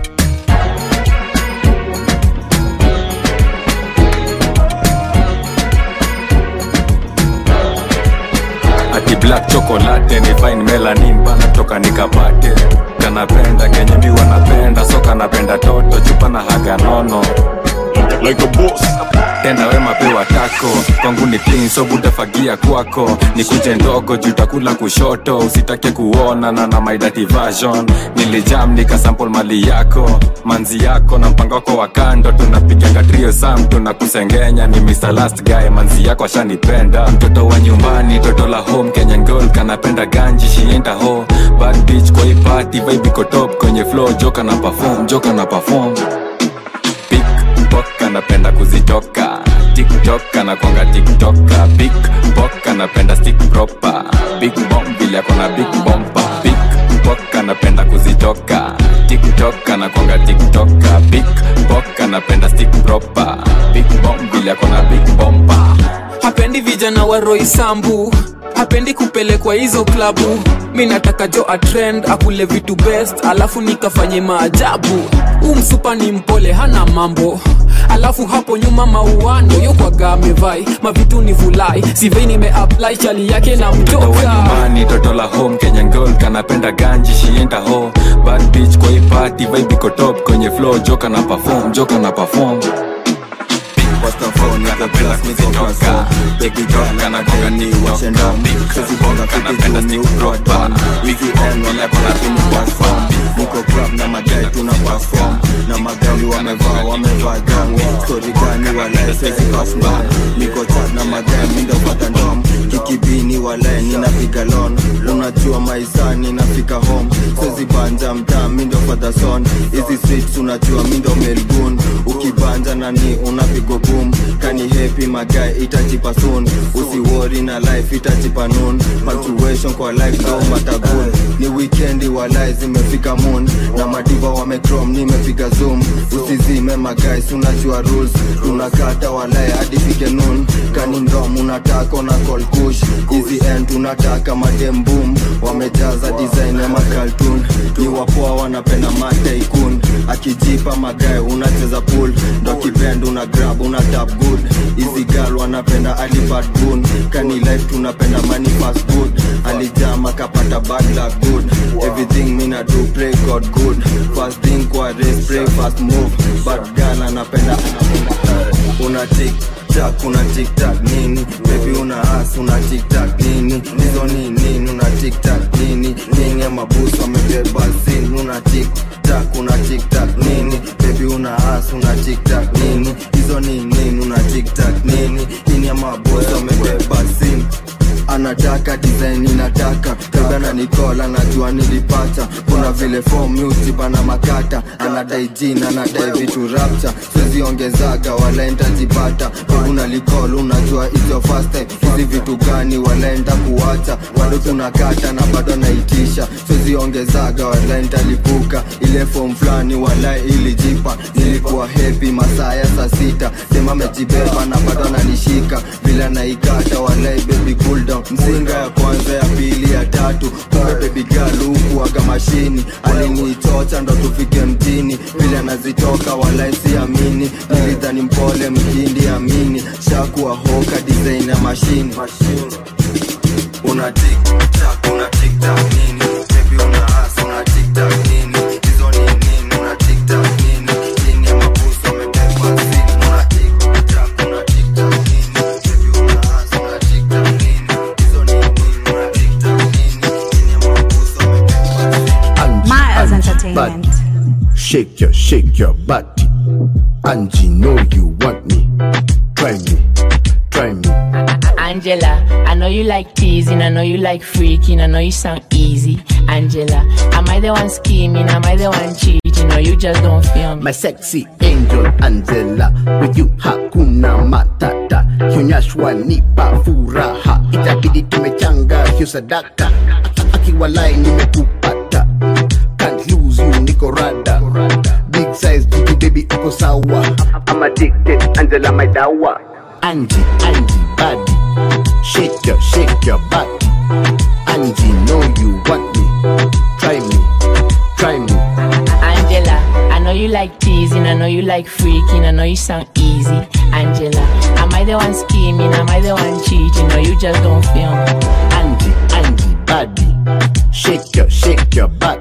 ati black chocolate ni fine melanin bana toka nikapate kanapenda kenye mi wanapenda so kanapenda toto chupa na haga nono like a boss tenda wema pewa tako kwangu ni clean so butafagia kwako nikuje ndogo jutakula kushoto usitake kuona na na my dirty version nilijam nikasample mali yako manzi yako na mpango wako wa kando tunapiganga trio sam tunakusengenya ni Mr. last guy manzi yako ashanipenda mtoto wa nyumbani toto la home kenyan girl kanapenda ganji shienda ho bad bitch kwa hii party vibe iko top kwenye flow joka na perform joka na perform Pickpock anapenda kuzitoka tiktok anakwanga tiktoka Pickpock anapenda stick proper big bomb vile akona big bomba Pickpock anapenda kuzitoka tiktok anakwanga tiktoka Pickpock anapenda stick proper big bomb vile akona big bomba hapendi vijana wa roisambu hapendi kupelekwa hizo klabu mi nataka jo atrend akule vitu best alafu nikafanye maajabu huu msupa ni mpole hana mambo alafu hapo nyuma mauano yokwaga amevai mavitu ni vulai sivei nimeapply chali yake na mtoto wa mtoka nyumbani toto la home kenyan girl kanapenda ganji shienda ho bad bitch kwa hii party vibe iko top kwenye flow joka na perform joka na perform anapenda kuzitoka tiktok anakonga tiktok Pickpock anapenda stick proper big bomb vile akona big bomba niko club na madai tuna perform na magari wamevaa wamevaa gang story gani walae sezi kasman niko chat na madai mindo pata ndom kikibini walae ninapiga lon unajua maisani nafika home sezi banja mtaa mindo pata son hizi streets unajua mindo melgun ukibanja nani unapigo boom kani happy magai itajipa soon usiwori na life itajipa noon punctuation kwa life au matagun ni weekendi walai zimefika moon na madiva wamecrom nimepiga zoom usizime magais unajua rules tunakata walai hadi fike noon kani ndom unataka na call kush hizi end tunataka madembum wamejaza design ya makaltun ni wapoa wanapenda mataikun akijipa magae unacheza pool ndo kibend una grab una tap good hizi gal wanapenda alipad gun kani life tunapenda money fast good alijama kapata bad luck good everything mina do pray god good fast thing kwa race pray fast move but gal anapenda una tik tak una tik tak nini baby una as una tik tak nini hizo ni nini una tik tak nini nini ya mabusu amebeba sin una tik tak una tik tak nini baby una as una tik tak nini hizo ni nini una tik tak nini nini ya mabusu amebeba sin anataka design inataka kabla na nikola najua nilipata kuna vile form music bana makata anadai jina anadai vitu rapcha siwezi ongezaga wala ntajipata una likol unajua hizo first time hizi vitu gani walaenda kuwacha bado tunakata na bado naitisha siwezi ongezaga wala ntalipuka ile form fulani wala ilijipa nilikuwa happy masaa ya saa sita sema amejibeba na bado ananishika bila naikata walai baby cool down mzinga ya kwanza ya pili ya tatu kumbe baby girl huku aga mashini alinichocha ndo tufike mjini vile anazitoka walai siamini nilidhani mpole mkindi amini shakuwa hoka design ya mashini una tik tak una tik tak nini baby una as una tik tak nini hizo ni nini una tik tak nini nini ya mabusu amebeba sini una tik tak una tik tak nini baby una as una tik tak nini hizo ni nini una tik tak nini nini ya mabusu amebeba Miles Entertainment. Shake your, shake your body. Angie, know you want me. Try me, try me. Angela, I know you like teasing, I know you like freaking, I know you sound easy. Angela, am I the one scheming? Am I the one cheating? Or you just don't feel me? My sexy angel Angela, with you hakuna matata. Kionyeshwa nipa furaha, itabidi tumechanga hiyo sadaka. Akiwalai nimekupata, can't lose you, niko rada. Big size, jiki baby uko sawa. I'm addicted, Angela my dawa. Angie, Angie, body, shake your, shake your body. Angie, know you want me, try me, try me. Angela, I know you like teasing, I know you like freaking, I know you sound easy. Angela, am I the one scheming? Am I the one cheating? Or you just don't feel me? Angie, Angie, body, shake your, shake your body.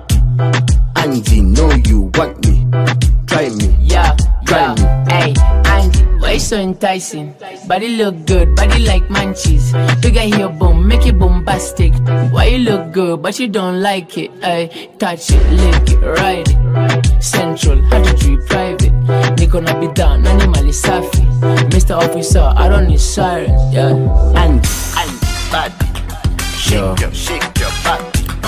Angie, know you want me, try me, Yeah, try yeah. me. Hey, Angie, why you so enticing? Body look good, body like munchies. Bigger here, boom, make it bombastic. Why you look good, but you don't like it? Hey, touch it, lick it, ride it. Central, how to treat private. Niko na bidhaa, nani mali safi. Mr. Officer, I don't need sirens, yeah. Angie, Angie, body, shake your, shake your body.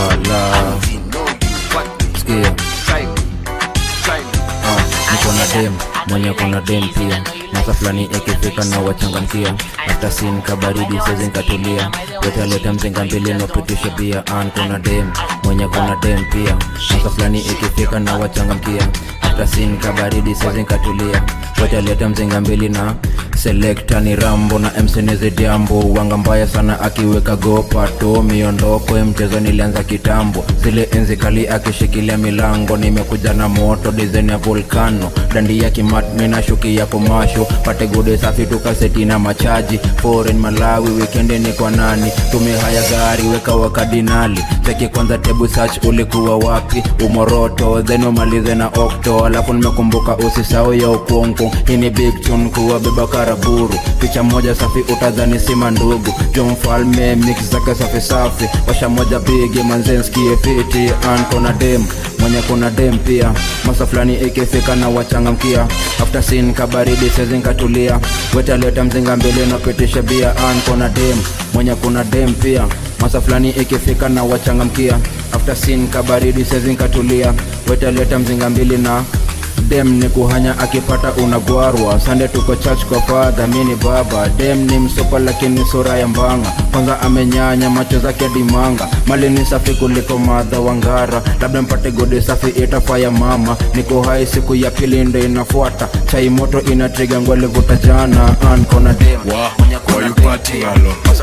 Ala, Angie, know you want me, sikia try me, try me. Ah, niko na dem mwenye kuna dem pia masa fulani ikifika na wachangamkia hata sin kabaridi sezi nkatulia wetaleta mzinga mbili nopitisha bia an kuna dem mwenye kuna dem pia masa fulani ikifika na wachangamkia hata sin kabaridi sezi nkatulia wetaleta mzinga mbili na selekta ni rambo na msenezi jambo wanga mbaya sana akiweka gopato miondoko ya mchezo nilianza kitambo zile enzi kali akishikilia milango nimekuja na moto dizaini ya volkano dandi ya kimat minashuki ya komasho pate gode safi tukaseti na machaji foreign malawi wikendi ni kwa nani tume haya gari weka wakadinali cheki kwanza tebu search ulikuwa wapi umoroto then umalize na okto alafu nimekumbuka usisao ya ukonko hii ni big tune kuwa beba karaburu picha moja safi utadhani sima ndugu jo mfalme mix zake safi safi washa moja bigi manzenskie fiti an kona dem mwenye kuna dem pia masa fulani ikifika na wachangamkia after sin kabaridi sezinkatulia wetaleta mzinga mbele napitisha bia an kona dem mwenye kuna dem pia masa fulani ikifika na wachangamkia after sin kabaridi sezinkatulia wetaleta mzinga mbili na dem ni kuhanya akipata unagwarwa sande tuko church kwa fadha mini baba dem ni msopa lakini sura ya mbanga kwanza amenyanya macho zake dimanga mali ni safi kuliko madha wangara labda mpate gode safi itafaya mama niko hai siku ya pili ndo inafuata chai moto inatriga ngwalivuta jana an kona dem Why you partying alone?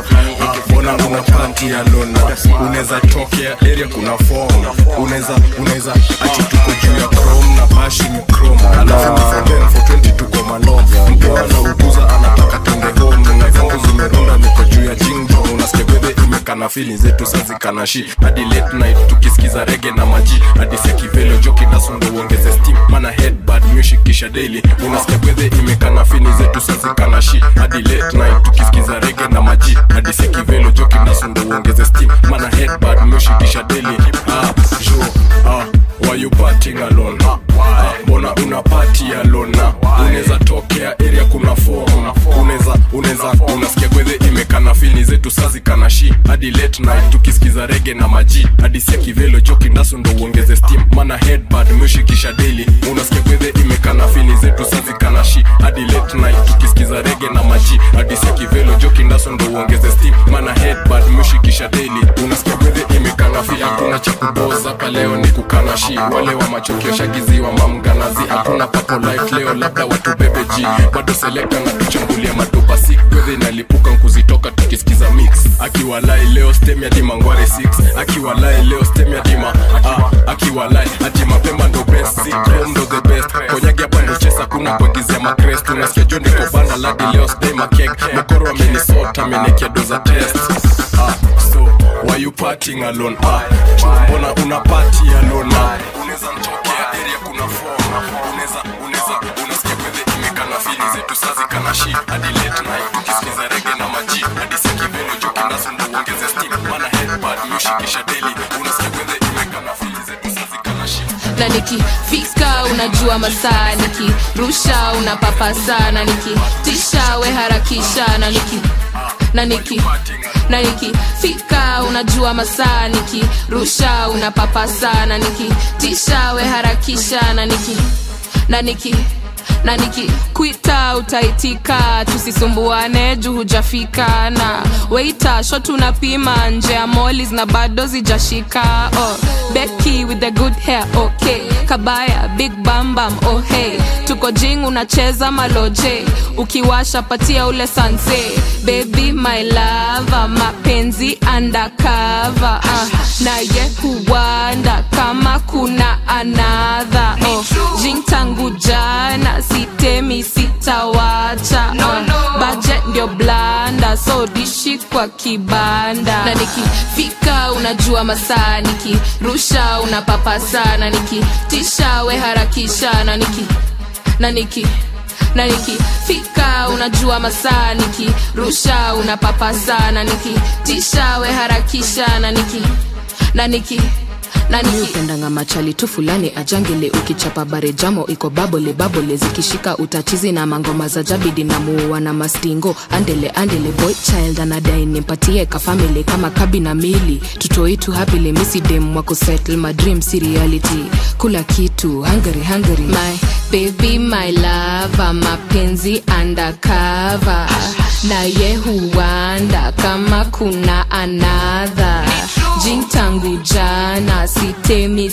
Ah, mbona una party alone unaweza tokea area kuna form unaweza unaweza ati tuko juu ya chrome na bashi ni chrome alafu ni for 10 for 20 tuko malom mpoa na uguza anataka twende home na zangu zimerunda niko juu ya jingo unasikia bebe imekana fili zetu sazikana shi hadi late night tukisikiza rege na maji hadi sekivelo joki na sundo uongeze steam mana headbad music kisha daily unasikia bebe imekana fili zetu sazikana shi hadi late night tukisikiza rege na maji hadi sekivelo joki na sundo uongeze steam mana headbad music kisha daily ah jo ah why you partying alone ah, mbona una party alone na unaweza tokea area kuna form unaweza unaweza unasikia gwedhe imekana fili zetu sazi kana shi hadi late night tukisikiza rege na maji hadi sia kivelo joki ndaso ndo uongeze steam mana headbad mwishikisha daily unasikia gwedhe imekana fili zetu sazi kana shi hadi late night tukisikiza rege na maji hadi sia kivelo joki ndaso ndo uongeze steam mana headbad mwishikisha daily unasikia gwedhe imekana fili hakuna cha kuboza hapa leo ni kukana shi wale wa machokio shagiziwa mamganazi hakuna papo light leo labda watu bebe ji bado selekta na tuchambulia matupa sik gwedhe inalipuka nkuzitoka tukisikiza mix akiwalai leo stem ya dima ngware 6 akiwalai leo stem ya dima ah, akiwalai ati mapemba ndo best sikrom ndo the best konyagi hapa ndo chesa kuna kuagizia makrest unasikia jo niko banda ladi leo stay makek mokoro amenisota amenekia doza test ah, so why you partying alone ah, mbona una party alone ah, unaweza mtokea area kuna form unaweza unaweza unasikia kwethe imekana fili zetu sazi kana shi hadi late night tukisikiza rege na maji hadi sekivelo joki naso ndo uongeze steam mana headpad mshikisha daily unasikia kwethe imekana fili zetu sazi kana shi na nikifika unajua masaa nikirusha unapapa sana nikitisha we harakisha na niki na niki na nikifika unajua masaa nikirusha unapapa sana nikitisha we harakisha na niki na niki na nikikwita utaitika tusisumbuane juu hujafika na weita shot unapima nje ya molis na bado zijashika oh, beki with the good hair okay kabaya big bambam oh hey tuko jing unacheza maloje ukiwasha patia ule sanse baby my lava mapenzi undercover uh, naye huwanda kama kuna anadha oh, jing tangu jana sitemi sitawacha no, no. budget ndio blanda so dishi kwa kibanda na nikifika unajua masaa nikirusha unapapa sana nikitisha we harakisha na niki na niki na nikifika unajua masaa nikirusha unapapa sana nikitisha we harakisha na niki na niki nani upendanga machali tu fulani ajangele ukichapa bare jamo iko babole babole zikishika utachizi na mangoma za jabidi na muua na mastingo andele andele boy child anadai nimpatie kafamili kama kabi na mili tutoitu hapile misidem wako settle my dream si reality kula kitu hungary hungary my baby my lava mapenzi undercover naye huwanda kama kuna anadha jing tangu jana sitemi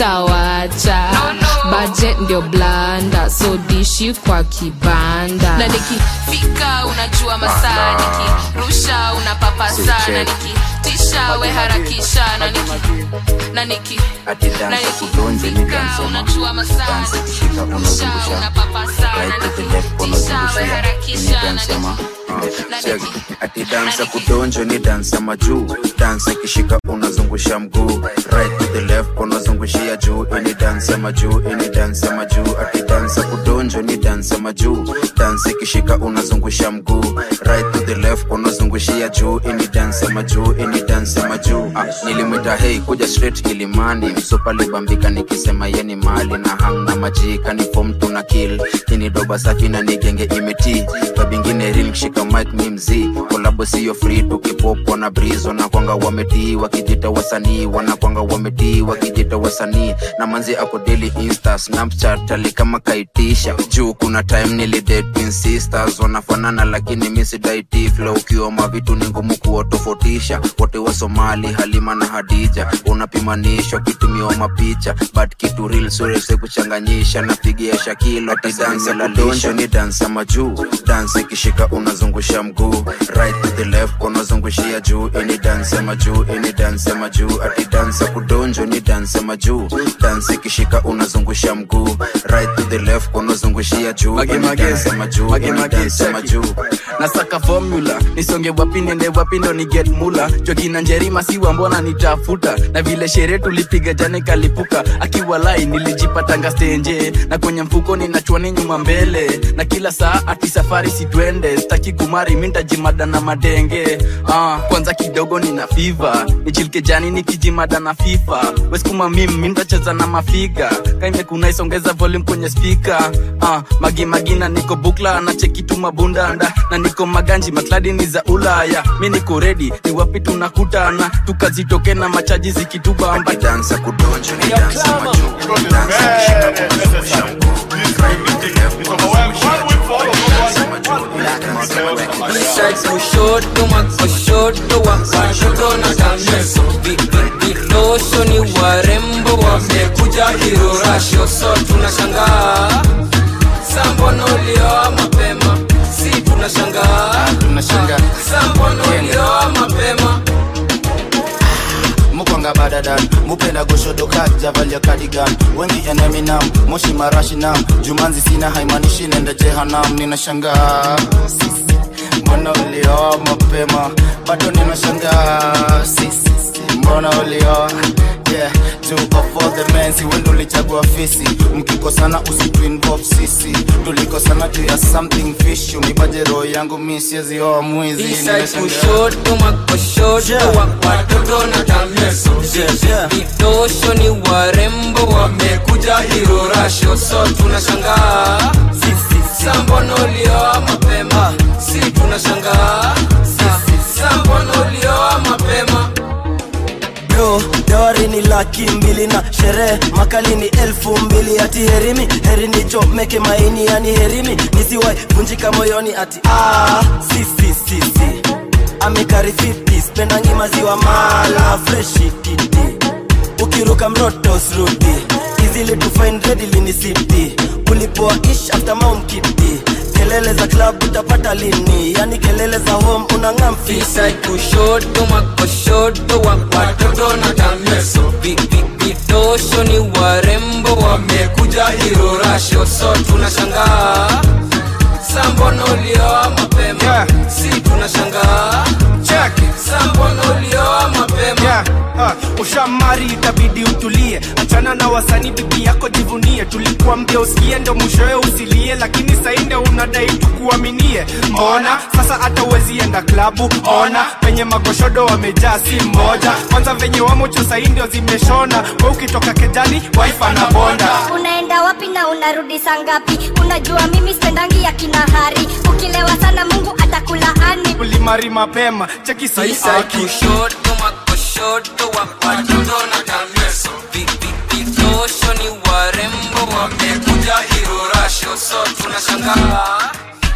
sitawacha no, no. budget ndio blanda so dishi kwa kibanda na nikifika unajua masaa nikirusha unapapa sana nikitisha we harakisha na niki na niki na nikifika unajua masaa nikirusha unapapa sana nikitisha we harakisha na niki ati dansa kudonjo ni dansa majuu dansa ikishika unazungusha mguu right to the left unazungushia juu ini dansa majuu ini dansa majuu ati dansa kudonjo ni dansa majuu dansa ikishika unazungusha mguu right to the left unazungushia juu ini dansa majuu ini dansa majuu ah, nilimwita hei kuja straight ilimani msupa libambika nikisema yeni mali na hang na majika ni fom tuna kill ini doba safi na nigenge imeti babingine real kishika mic mi mzii kolabo siyo free tukipopwa na brizo na kwanga wametii wakijita wasanii wanakwanga wametii wakijita wasanii na manzi ako daily insta snapchat ali kama kaitisha juu kuna time nilidate twin sisters wanafanana lakini misidaiti flow ukioma vitu ni ngumu kuwatofautisha wote wa somali halima na hadija unapimanishwa kitumiwa mapicha but kitu real sure use kuchanganyisha napigia shakilo tidansa ladonjo ni dansa majuu dansa ikishika unazungusha mguu right to the left unazungushia juu ini dansa majuu ini dansa majuu ati dansa kudonjo ni dansa majuu dansa ikishika unazungusha mguu right to the left unazungushia juu Mage, ini mage. dansa majuu Mage, ini mage, dansa check. majuu nasaka formula nisonge wapi niende wapi ndo ni get mula jokina njerima siwa mbona nitafuta na vile sherehe tulipiga jana kalipuka akiwa lai nilijipatanga stenje na kwenye mfuko ninachwani nyuma mbele na kila saa ati safari sitwende staki kumari mintajimada na madenge ah, kwanza kidogo nina fiva nichilike jani nikijimada na fifa weskuma mim mintacheza na mafiga kaimekuna isongeza volume kwenye spika ah, magi magina niko bukla na chekitu mabundanda na niko maganji makladi ni za ulaya mi niko redi ni wapi tunakutana tukazitoke na machaji zikitubamba dansa kudonjo ni dansa majuu dansa ikishika unazungusha mguu right to the left unazungushia Side kushoto makoshoto wakashoto na kameso vidosho ni warembo wamekuja kirorasho so tunashangaa sambono ulioa mapema si tunashangaa sambono ulioa mapema mukwanga badadan mupenda goshodo kajavalia kadigan wengi eneminam moshi marashinam jumanzi sina haimanishi nenda jehanam ninashangaa mbona ulioa mapema bado ninashangaa sisi mbona ulioa yeah two of all the men si wendo ulichagua fisi mkikosana usituinvolve sisi tulikosana juu ya something fish unipaje roho yangu mi siezioa mwizi Eastside ninashangaa. kushoto makoshoto wa watoto na kameso vidosho ni warembo wamekuja hirorasho so tunashangaa sambono ulioa mapema si tunashangaa sambono ulioa mapema bro dawari ni laki mbili na sherehe makali ni elfu mbili ati herimi heri nichomeke maini yani herimi nisiwai vunjika moyoni ati ah, sisi sisi amikari 50 spendangi maziwa mala freshi titi ukiruka mroto srudi easily to find readily ni city ulipoa ish after mount kiti kelele za club utapata lini yani kelele za home unangamfi Eastside kushoto makoshoto wa watoto na kameso Vi- vi- vidosho ni warembo wamekuja hirorasho so tunashangaa sambono ulioa mapema si tunashangaa sambono ulioa mapema yeah, uh, ushamari itabidi utulie achana na wasanii bibi yako jivunie tulikuambia usikie ndo mwishowe usilie lakini sainde unadai tukuaminie mbona sasa hata uwezi enda klabu ona penye magoshodo wamejaa si mmoja kwanza venye wamocho saindio zimeshona we ukitoka kejani waifa na bonda unaenda wapi na unarudi saa ngapi unajua mimi spendangi ya kinahari ukilewa sana mungu atakulaani ulimari mapema cheki Eastside kushoto makoshoto wa watoto na kameso Vi- vi- vidosho ni warembo wamekuja hirorasho so tunashangaa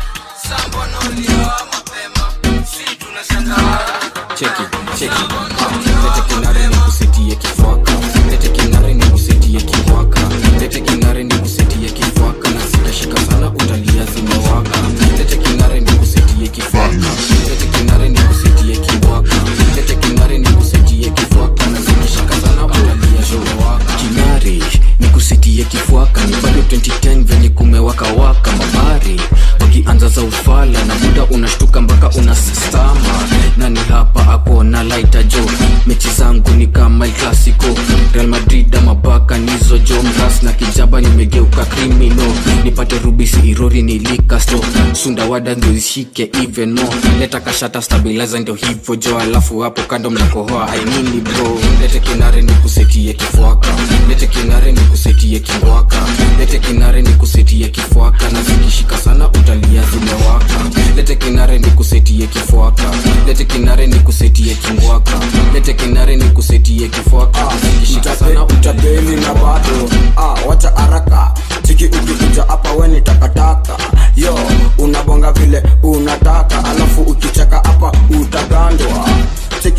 sambono ulioa mapema si tunashangaa cheki cheki lete kinare ni kusetie kifwaka lete kinare ni kusetie kifwaka lete kinare ni kusetie kifwaka na zitashika sana utalia zimewaka lete kinare ni kusetie kifwaka lete kinare ni kusetie kifwaka lete kinare ni kusetie kifwaka na zikishika sana utalia zimewaka kinare ni kusetie kifwaka ni bado 2010 venye kumewaka waka mabari wakianza za ufala na muda unashtuka mpaka unasastama nani hapa ako na laita jo mechi zangu ni kama El clasico real madrid ama baka nizo jo mras na kijaba nimegeuka krimino nipate rubisi irori nilikasto sundawada ndio ishike even no leta kashata stabilizer ndio hivyo jo alafu hapo kando mnakohoa ainini bro lete kinare ni kusetie kifwaka lete kinare ni kusetie kingwaka lete kinare ni kusetie kifwaka na zikishika sana utalia zimewaka lete kinare ni kusetie kifwaka lete kinare ni kusetie kingwaka lete kinare ni kusetie kifwaka na zikishika sana utapeli na bado ah, wacha haraka chiki ukikuja hapa weni takataka yo unabonga vile unataka alafu ukicheka hapa utagandwa cheki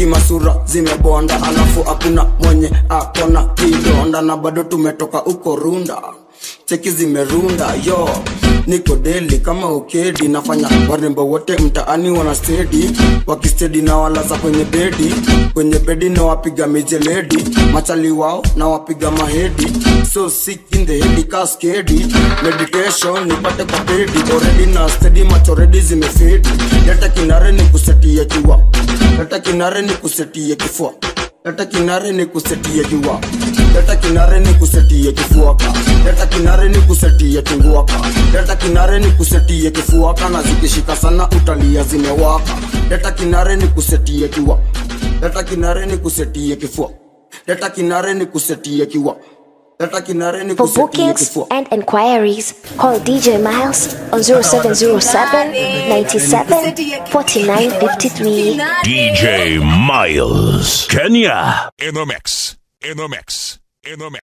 cheki masura zimebonda alafu hakuna mwenye akona kidonda na bado tumetoka uko runda cheki zimerunda yo niko deli kama ukedi nafanya warembo wote mtaani wana stedi wakistedi na walaza kwenye bedi kwenye bedi na wapiga mijeledi machali wao na wapiga mahedi so sick in the head kaskedi meditation nipate kwa pedi already na stedi machoredi zimefedi leta kinare ni kusetie jua leta kinare ni kusetie kifua leta kinare ni kusetie jua leta kinare ni kusetie kifuaka leta kinare ni kusetie kinguaka leta kinare ni kusetie kifuaka na zikishika sana utalia zimewaka leta kinare ni kusetie jua leta kinare ni kusetie kifua leta kinare ni kusetie kiwa leta kinare ni For kusetie bookings kifua and inquiries, call DJ Miles on 0707 97 49 53. DJ Miles, Kenya. In the mix. In the mix. In the mix.